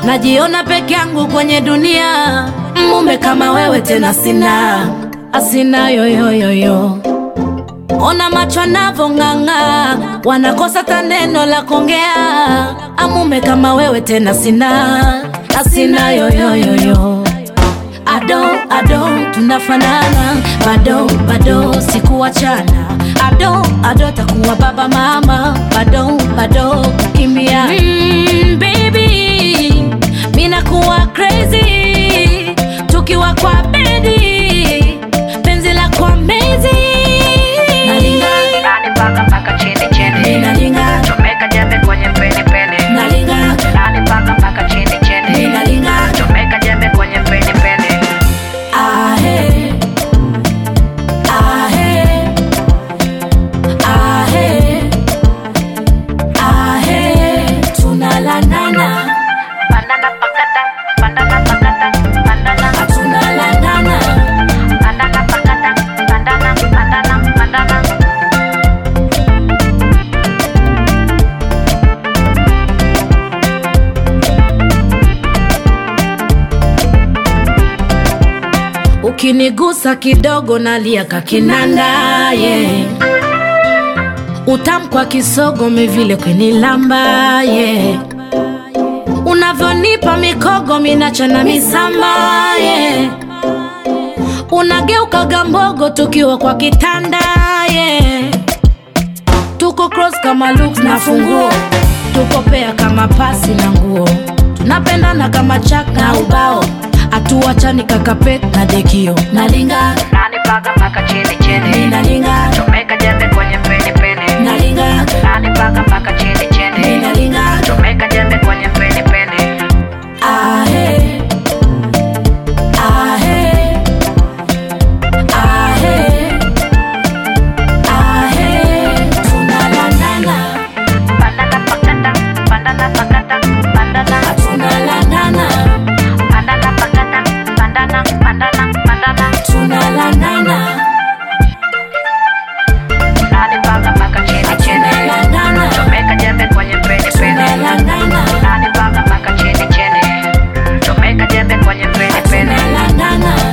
najiona peke yangu kwenye dunia, mume kama wewe tena sina, asina yoyoyoyo. Ona macho anavong'ang'a, wanakosa ta neno la kuongea. Amume kama wewe tena sina, asina yoyoyoyo. Ado ado tunafanana, bado bado sikuachana. Ado ado takuwa baba mama, bado bado kukimbia. Mm, baby, mina kuwa crazy tukiwa kwa bedi, penzi la kwa mezi nalinga Nani paka paka chini chini Ninalinga. Chomeka jembe kwenye peni peni nalinga Nani paka paka chini chini Ninalinga. Chomeka jembe kwenye peni peni ahe ahe ahe ahe tunalandana Banana pakata Banana pakata Banana tunalandana Banana pakata Banana Banana Banana ukinigusa kidogo nalia kakinanda yeah. utamkwa kisogo mevile kwenilamba yeah. unavyonipa mikogo minachana misamba yeah. unageuka gambogo tukiwa kwa kitanda yeah. tuko cross kama looks na funguo tuko pea kama pasi na nguo tunapendana kama chak na ubao hatuachani kakapet na dekio nalinga Nani paka paka chini chini ninalinga Chomeka jembe kwenye peni peni nalinga Nani paka paka chini chini ninalinga Chomeka jembe kwenye peni peni ahe ahe ahe ahe tunalandana Banana pakata Banana pakata Banana tunalandana Banana pakata Banana Banana Banana tunalandana Nani paka paka chini chini tunalandana Chomeka jembe kwenye peni peni tunalandana Nani paka paka chini chini Chomeka jembe kwenye peni peni tunalandana